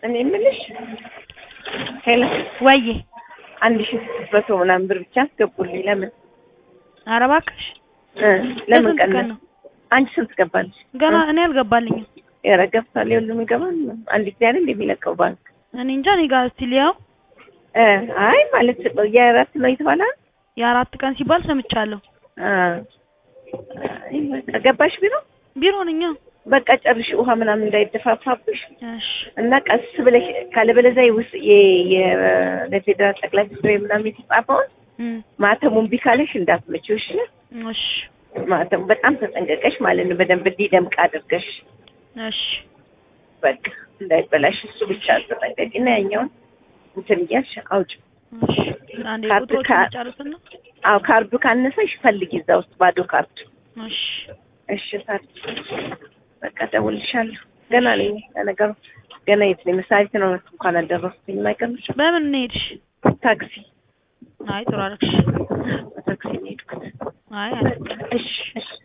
እኔ የምልሽ ሄሎ ወዬ አንድ ሺህ ስድስት መቶ ምናምን ብር ብቻ አስገቡልኝ። ለምን ኧረ እባክሽ እ ለምን ለስንት ቀን ቀነስ? ነው? አንቺ ስንት ገባልሽ? ገና እኔ አልገባልኝም። ኧረ ገብቷል። የሁሉም ይገባል። አንድ ጊዜ አይደል የሚለቀው ባንክ እኔ እንጃ እኔ ጋር እስቲ ሊያው እ አይ ማለት የእረፍት ነው የተባለ የአራት ቀን ሲባል ሰምቻለሁ። አ አይ በቃ ገባሽ ቢሮ ቢሮ ነኝ። አዎ። በቃ ጨርሽ ውሃ ምናምን እንዳይደፋፋብሽ እሺ እና ቀስ ብለሽ ካለበለዚያ ውስጥ ለፌዴራል ጠቅላይ ሚኒስትር ምናምን የተጻፈውን እም፣ ማተሙን ቢካለሽ እንዳትመጪው እሺ። እሺ ማተሙ በጣም ተጠንቀቀሽ ማለት ነው። በደንብ እንዲደምቅ አድርገሽ እሺ በቃ እንዳይበላሽ እሱ ብቻ ተጠንቀቂ እና ያኛውን እንትን እያልሽ አውጭ። እሺ አንዴ ካርድ ቁጥሮቹን ካ- ጨርስና አዎ ካርዱ ካነሰሽ ፈልጊ እዛ ውስጥ ባዶ ካርድ። እሺ እሺ ታዲያ በቃ ደውልሻለሁ። ገና ነኝ ለነገሩ ገና የት ነኝ? መሳሪት ነው እንኳን አልደረስኩኝም። አይቀርምሽ በምን እንሄድሽ? ታክሲ አይ ጥሩ አደረግሽ። በታክሲ ነው የሄድኩት። አይ አደረግሽ። እሺ እሺ